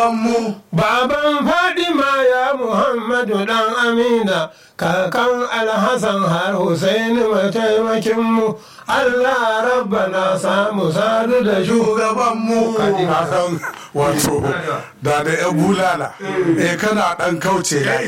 mu Baban Fadima ya Muhammadu dan Amina, kakan Alhassan har Hussaini mataimakinmu, Allah rabbana samu sadu da shugaban mu Kaji. ka san wato da da yan bulala eh kana dan kauce ya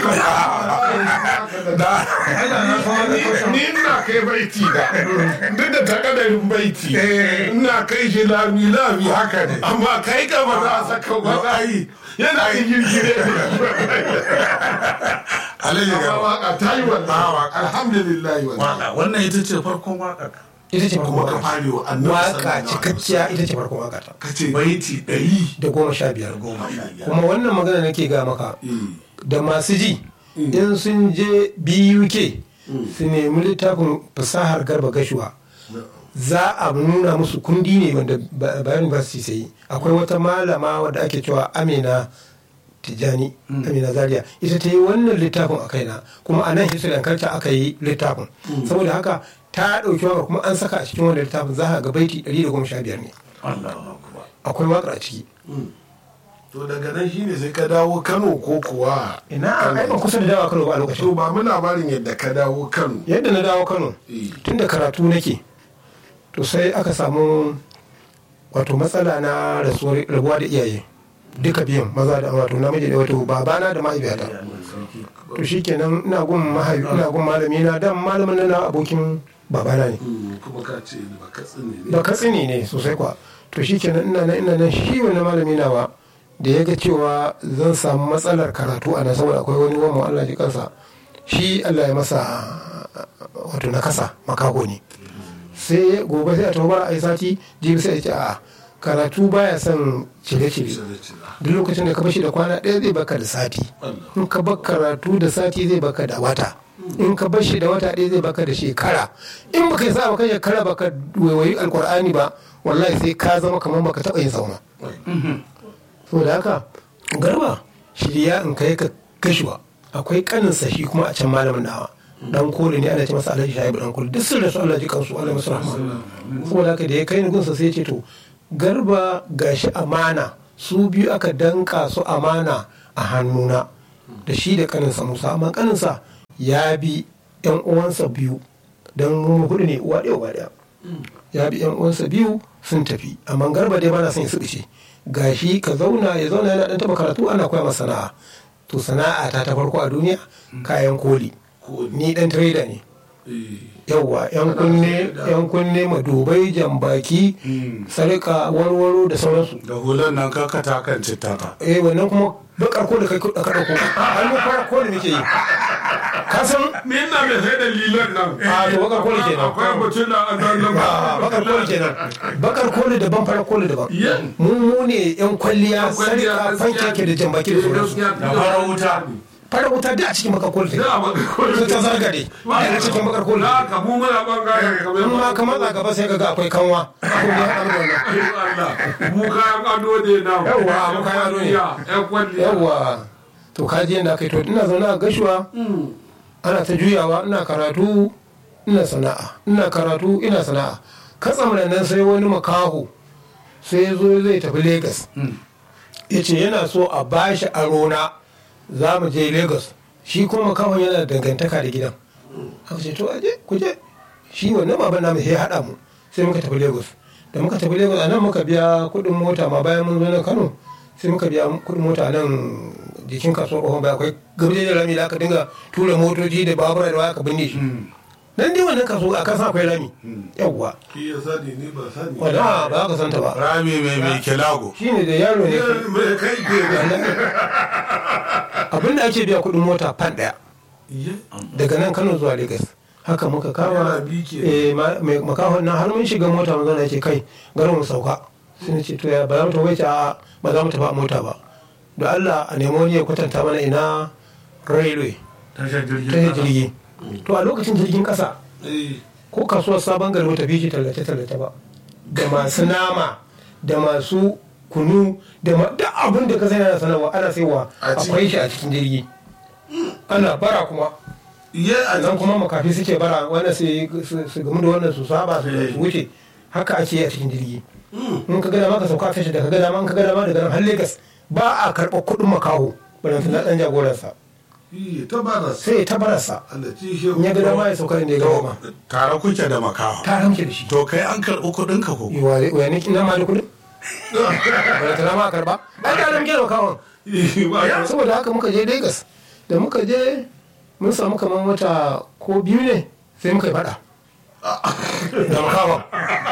da ni ina kai baiti da duk da takadarin baiti ina kai shi lami lami haka ne amma kai ka ba za a saka ba za a yi yana yi girgire alayhi ga waka ta yi wannan alhamdulillah wannan waka wannan ita ce farkon waka Ita ce kuma farkon ka waka. fare wa annabi Waka sallallahu alaihi cikakkiya ita ce farkon waka ta. ka ce baiti ɗari Da goma sha biyar. goma sha biyar Kuma wannan magana nake ga maka. Da masu ji, in sun je BUK su nemi littafin fasahar garba gashuwa. za a nuna musu kundi ne wanda Ba- bayan university sai akwai wata malama wadda ake cewa amina tijjani amina zaria ita ta yi wannan littafin a kaina kuma a nan history and culture aka yi littafin saboda haka ta ɗauki waka kuma an saka a cikin wannan littafin za a ga baiti 115 ne Allahu akbar akwai wakar a ciki to daga nan shine sai ka dawo kano ko kuwa ina ai ban kusa da dawa kano ba a to lokacin ba mu labarin yadda ka dawo kano yadda na dawo kano Eh. tun da karatu nake to sai aka samu wato matsala na rasuwar rabuwa da iyaye duka biyan maza da wato namiji da wato babana da mahaifiyata to shikenan ina gun mahaifi ina gun malami na dan malamin nan na abokin babana ne Mm, kuma ka ce ba ka tsine ne ba katsini ne sosai kwa to shikenan ina nan ina nan shi wani malami nawa da ya ga cewa zan samu matsalar karatu a nan saboda akwai wani wani Allah ji kansa shi Allah ya masa wato na kasa makaho ne sai gobe sai a tawo bara a yi sati jibi sai ya ce a'a karatu baya son cire-cire Cire cire. duk lokacin da ka bashi da kwana ɗaya zai baka da sati in ka bar karatu da sati zai baka da wata in ka bashi da wata ɗaya zai baka da shekara in baka yi sa baka shekara baka waiwayi alkur'ani ba wallahi sai ka zama kamar baka taɓa yin sauna saboda haka garba shirya in kai ka gashuwa akwai kaninsa shi kuma a can malamin nawa dan kore ne ana ce masa alhaji shaibu dan kore duk sun rasu Allah ji kansu Allah masu rahma saboda haka da ya kai ni gunsa sai ya ce to garba gashi amana su biyu aka danka su amana a hannuna da shi da kaninsa musa amma kaninsa ya bi yan uwansa biyu dan mu hudu ne uwa ɗaya uwa ɗaya ya bi yan uwansa biyu sun tafi amma garba dai bana son ya suɗice gashi ka zauna ya zauna yana dan taba karatu ana koya masa sana'a to sana'a ta ta farko a duniya kayan koli ni dan trader ne Eh, yawwa yan kunne yan kunne madubai jambaki sarika warwaro da sauransu da hulan nan ka kata kan cittata eh wannan kuma bakar ko da kai da ka dauko ai mu fara ko da muke yi ka san ni ina mai sai da lilan nan a to bakar koli kenan akwai mutum da an nan nan Ah, bakar koli kenan bakar koli daban fara koli daban Yeah. mu mu ne yan kwalliya kwalliya, sarika gaskiya. fanke da jambaki da sauransu da fara wuta fara wuta duk a cikin bakar koli take da ba ka koyi su ta zargade daga cikin bakar koli na ka mu muna bangare kamar in ma ka matsa gaba sai ka ga akwai kanwa ko da ya haɗu da wannan Allah mu kayan ado ne na Yawwa, mu kayan ado ne. yan kwalliya yawwa to kaji yadda aka yi to ina zaune a gashuwa ana ta juyawa ina karatu ina sana'a ina karatu ina sana'a katsam da nan sai wani makaho sai ya zo zai tafi Legas. ya ce yana so a bashi aro na za mu je Legas. shi kuma makahon yana da dangantaka da gidan aka ce to aje ku je shi wannan baban namu sai ya haɗa mu sai muka tafi Lagos da muka tafi Lagos a nan muka biya kuɗin mota ma bayan mun zo na Kano sai muka biya kuɗin mota a nan jikin kasuwar Ohun bai akwai gabje da rami da aka dinga tura motoci da babura da waya ka binne shi nan dai wannan kasuwa a kasan akwai rami yawwa ki ya sani ni ba sani wanda ba ka santa ba rami mai mai kilago shine da yaro ne mai kai ke da abin da ake biya kuɗin mota fan ɗaya daga nan Kano zuwa Lagos haka muka kama Yana bi ke. eh ma- mai makahon nan har mun shiga mota mun zauna ce kai garin mu sauka sai na ce to ya ba za mu tafi ce a ba za mu tafi a mota ba da Allah a nemo wani ya kwatanta mana ina railway tashar ta jirgin kasa jirgi to a lokacin jirgin kasa Eh, ko kasuwar sabon gari wata bishi tallace tallace ba da masu nama da masu kunu da ma duk abin da ka sani ana sanarwa ana saiwa A ciki. akwai shi a cikin jirgi ana bara kuma ye a nan kuma makafi suke bara wannan su su- su gamu da wannan su saba su su wuce haka ake yi a cikin jirgi in ka gada ma ka sauka a tashi da ka gada ma in ka gada ma daga nan har Legas ba a karɓar kuɗin makaho balanta na ɗan jagoransa Iya, ta baras. sai ya tabararsa Allah ci shi. in ya ga dama ya sauka inda ya ga dama tare kuke da makaho ta ramke da shi to kai an karɓi kuɗinka ko wa wa ne ina ma da kuɗin balanta na ma a karɓa ai ta ramke da makahon Iya, saboda haka muka je Lagos da muka je mun samu kamar wata ko biyu ne sai muka yi fada da makawa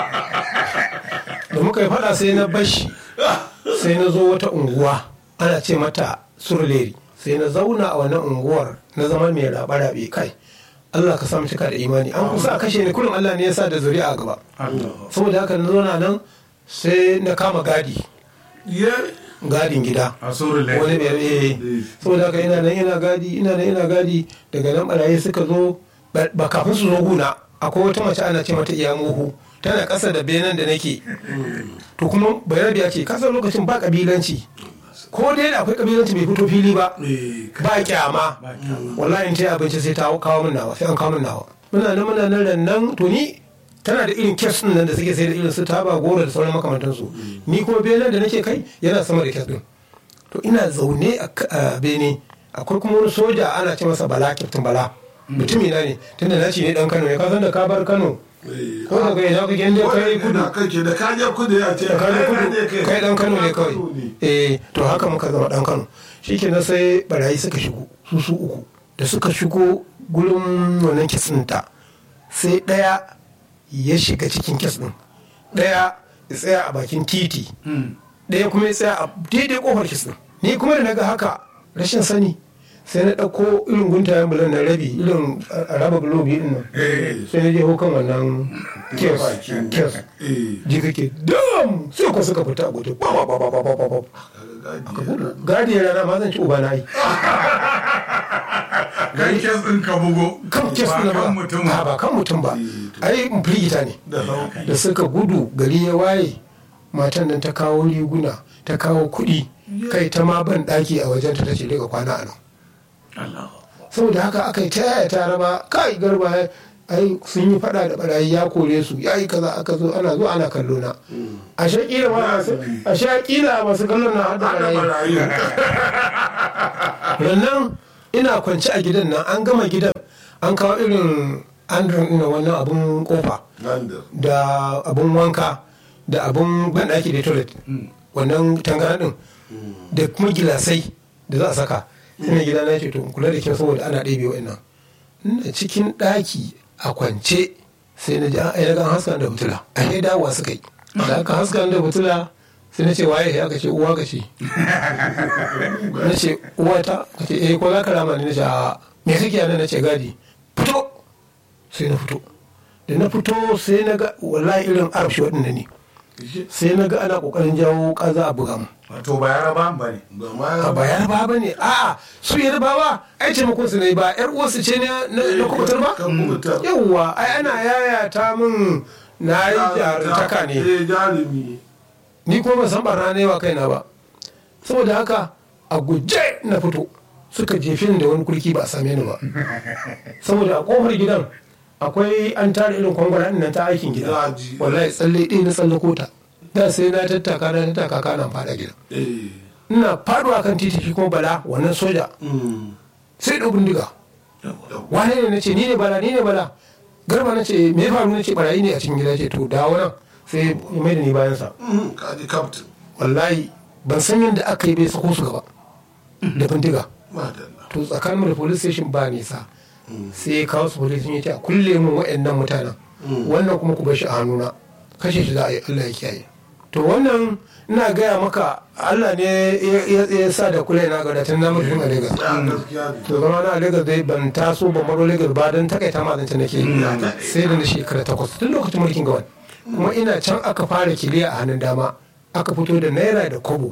da muka yi fada sai na bashi sai na zo wata unguwa ana ce mata surleri sai na zauna a wannan unguwar na zama mai rabe-rabe kai Allah ka samu cika da imani an kusa a kashe ni kullum Allah ne ya sa da zuri'a a gaba saboda haka na zauna nan sai na kama gadi Iya. gadin gida a suru lai wani biyar eh saboda haka ina nan ina gadi ina nan ina gadi daga nan barayi suka zo ba ba kafin su zo guna akwai wata mace ana ce mata iya muhu tana ƙasa da benen da nake to kuma bayarabiya ce kasan lokacin ba kabilanci ko dai da akwai kabilanci bai fito fili ba Eh, ba kyama wallahi in ta yi abinci sai ta kawo min nawa sai an kawo min nawa muna nan muna nan ran nan to ni tana da irin kes din nan da suke sai da irin su taba goro da sauran makamantansu ni kuma benen da nake kai yana sama da kes din to ina zaune a k- a bene akwai kuma wani soja ana ce masa bala kyaftin bala mutumi na ne tunda na ce ne dan kano ne ka san da ka bar kano eh. ko daga ina kake inda kai kudu Ina kake da kaje kudu ya ce. da ka je kai kudu ne kai dan kano ne kawai Kano ne. eh to haka muka zama dan kano shikenan sai barayi suka shigo su su uku da suka shigo gurin wannan kitsin ta sai daya ya shiga cikin kes din daya ya tsaya a bakin titi daya kuma ya tsaya a daidai kofar kes din ni kuma da naga haka rashin sani sai na ɗauko irin guntayen bulan na rabi irin a raba bulobi din nan sai na je kan wannan kes kes Eh. ji kake dam sai ko suka fita a guje ba ba ba ba ba ba ba ba gadi ya rana ma zan ci uba na yi kai kes ɗin ka bugo kan kes ba na kan ba mutum Ah, ba kan mutum ba ai firgita ne Da sauki. da suka gudu gari ya waye matan nan ta kawo riguna ta kawo kuɗi kai ta ma ban ɗaki a wajen ta tace daga kwana a nan Allah saboda haka aka yi ta yaya ta raba kai garba ai sun yi fada da barayi ya kore su ya yi kaza aka zo ana zo ana kallo na a shakila ma masu a shakila masu kallon na hada Hada barayi barayi. rannan ina kwance a gidan nan an gama gidan an kawo irin andron ina wannan abun kofa Gandar. da abun wanka da abun banɗaki da toilet wannan tangana din da kuma gilasai da za a saka sai mai gida na ce to in kula da kyau saboda ana ɗebe wa'annan ina cikin ɗaki a kwance sai na ji an ayyana kan haskan da fitila a yi dawowa suka yi da aka haskan da fitila sai na ce waye ya ka ce uwa ka ce na ce uwa ta ka ce eh ko za ka rama ni na ce a me kake yana na ce gadi fito sai na fito da na fito sai na ga wallahi irin arabshi waɗanda ne sai na ga ana ƙoƙarin jawo ƙaza a buga mu wato ba yaraba ba ne Ba a ma ba yarba ba ne a'a su yarbawa ai taimakon su ne ba yar uwarsu ce ne na na kubutar ba Kan kubutar. yawwa ai ana yayata min na yi jarumtaka ne Eh, jarumi. ni kuma ban san barna ne wa kaina ba saboda haka a guje na fito suka jefe ni da wani kulki ba a same ni ba saboda a kofar gidan akwai an tara irin kwangwara nan ta aikin gida Daji. wallahi tsalle ɗaya na tsalle kota da sai na tattaka na tattaka kana fada gidan Eh. ina faduwa kan titi shi kuma bala wannan soja Mm. sai ɗau bindiga wane ne na ce ni ne bala ni ne bala garba na ce me ya faru na ce barayi ne a cikin gida ce to dawo nan sai ya mai da ni bayansa Mm, Kaji captain. wallahi ban san yadda aka yi bai sako su gaba da bindiga Madalla. to tsakanin da police station ba nisa sai ya kawo su police sun ce a kulle mun waɗannan mutanen wannan kuma ku bar shi a hannuna kashe shi za a yi Allah ya kiyaye to wannan ina gaya maka Allah ne ya- ya ya sa da kula na ga da tun na mutum a Lagos Ya gaskiya ne. to zama na a Lagos dai ban taso ban baro Lagos ba don takaita ma zance nake sai da na shekara takwas tun lokacin mulkin gawan kuma ina can aka fara kiliya a hannun dama aka fito da naira da kobo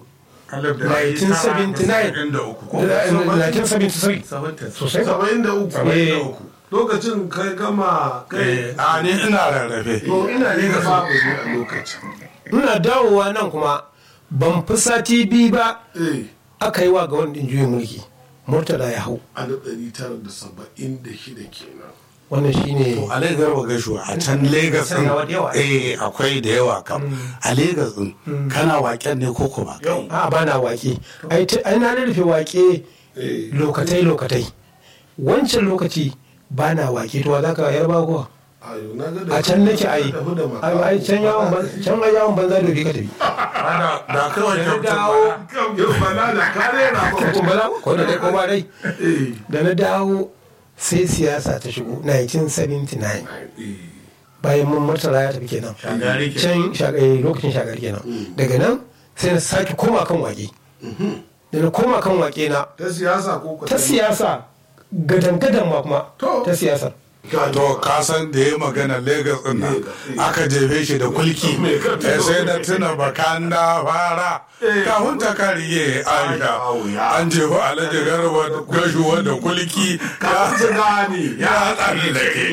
1979 1973 sosai Saba'in da uku. Eh. Lokacin kai gama kai. a ni ina rarrafe To ina ne ga babu ne a lokacin. ina dawowa nan kuma ban fi sati biyu ba Eh. aka yi wa ga wani juyin mulki murtala ya hau A da ɗari tara da saba'in da shida kenan. wannan shine a Legas ba gaishuwa a can Legas Can yawa da yawa. din eh akwai da yawa kam a Legas din kana waken ne ko kuma kai a ba na wake ai ta- ai na rufe wake lokatai lokatai wancan lokaci ba na wake to za ka yarba kuwa a can nake ai ai ai can yawon ban- can ai yawon banza da ka tafi da da kawai Da na kyautar dawo bana. bala da kare na ko bala ko da dai ko ba dai da na dawo sai siyasa ta shigo 1979 bayan mun murtala ya tafi kenan Shagari kenan. can shagari lokacin shagari kenan daga nan sai na sake koma kan wake da na koma kan wake na ta siyasa ko ta siyasa gadan-gadan ma kuma To. ta siyasar to ka san da ya magana Legas din nan aka jefe shi da kulki eh, sai da tuna bakan da fara kafin ta kariye aisha an jefa alhaji garba gashuwa da kulki ka su gani ya tsari da ke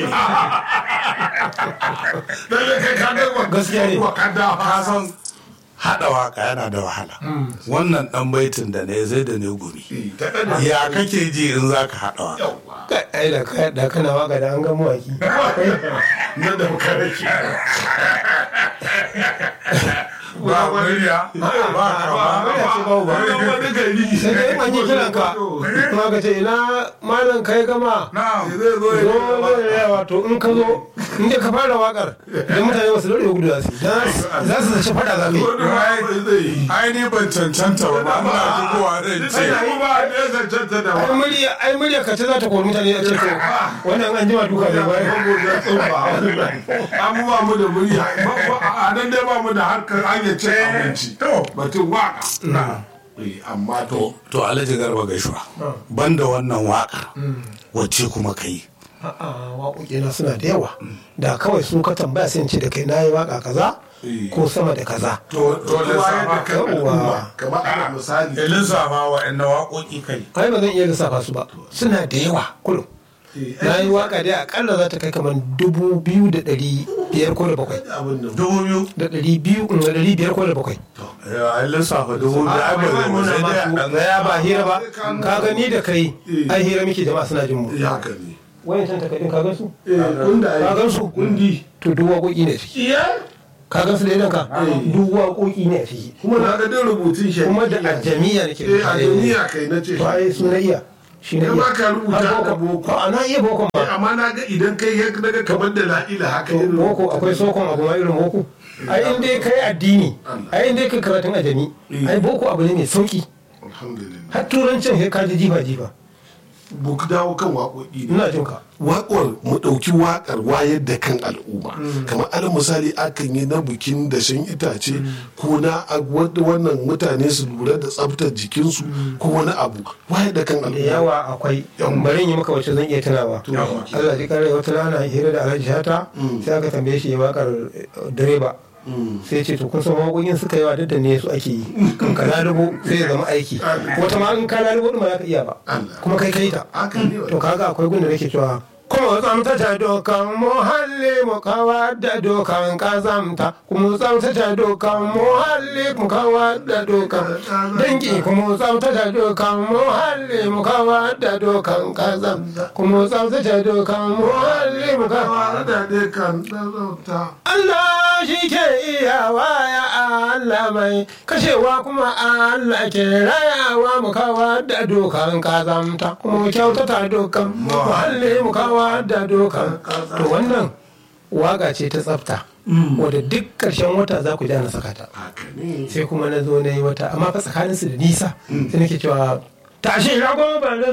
dalle kai ka ga wa Gaskiya ne. wa kada ka san haɗa waka yana da wahala wannan ɗan baitin da ne zai da ne gumi ta kada ya kake ji in za ka haɗa waka yawa Kai, ai da ka da kana waka da an ga mawaki na da makaraki ba murya ba kama murya ce babu ba. wani gari sai dai in an yi kiran ka kuma ka ce ina malam kai gama na zai zo ya zo zai yawa to in ka zo in dai ka fara wakar da mutane wasu lori gudu za su yi. Dan za su zaci fada za ka yi wani ma bai zai yi ai ni ban cancanta ba ba ina shigowa zan ce sai kuma ne zancanta da ai wa murya ai murya ka ce za ta kori mutane a ce to wannan an jima duka zai bayar abubuwa mu da murya a nan dai ba mu da harkar hanyar cin abinci to batun waka na Eh, amma to to alhaji garba gaishuwa banda wannan waka wacce kuma ka yi a'a waƙoƙi na suna da yawa da kawai su ka tambaya sai in ce da kai na yi waka kaza ko sama da kaza to to wayar da lissafa kan al'umma kamar ana misali lissafa wa'annan waƙoƙi kai ai ba zan iya lissafa su ba suna da yawa kullum na yi waka dai akalla za ta kai kamar dubu biyu da ɗari biyar ko da bakwai abin da dubu biyu da ɗari biyu da ɗari biyar ko da bakwai ai lissafa dubu biyu ai ba zai ba sai dai a ɗan ya ba hira ba ka gani da kai ai hira muke jama'a suna jin mu ya haka ne wayan can takardun ka gan su Eh, kunda ka gan su kundi to duk waƙoƙi ne ciki iya ka gan su da idan ka duk waƙoƙi ne a ciki kuma na ga din rubutun shi kuma da ajamiya nake eh a duniya kai na ce to ai su na iya shi na Kai iya ba ka rubuta Har da boko. a na iya boko ba amma na ga idan kai ya daga kamar da la'ila haka To, irin boko akwai sokon abu ma irin boko ai in dai kai addini ai in dai kai karatun ajami ai boko abu ne mai sauki alhamdulillah har turancin sai ka ji jifa jifa buk dawo kan waƙoƙi ne ina jin ka waƙar mu ɗauki waƙar wayar da kan al'umma kamar alal misali akan yi na bikin da shan itace ko na a- wadda wannan mutane su lura da tsaftar jikinsu ko wani abu wayar da kan da al'umma yawa akwai bari in yi maka wacce zan iya tunawa Allah ji kare wata rana hira da Alhaji Shata sai aka tambaye shi ya wakar eh, direba sai ce to kun san waƙoƙin suka yawa duk da ne su ake yi kan ka lalubo sai ya zama aiki wata ma in ka lalubo din ba za ka iya ba kuma kai kai ta haka ne to kaga akwai gunda nake cewa kuma tsamtace dokan muhalli mu kawar da dokan kazamta kuma tsamtace dokan muhalli mu kawar da dokan dangi kuma tsamtace dokan muhalli mu kawar da dokan kazamta kuma tsamtace dokan muhalli mu kawar da dai kan ɗauta Allah shi ke iyawa ya Allah mai kashewa kuma Allah ke rayawa mu kawar da dokan kazamta kuma mu kyautata dokan muhalli mu kawar da dokan to wannan waga ce ta tsafta wadda duk ƙarshen wata za ku ji ana saka ta haka ne sai kuma na zo na yi wata amma fa tsakaninsu da nisa sai nake cewa tashi rago ba da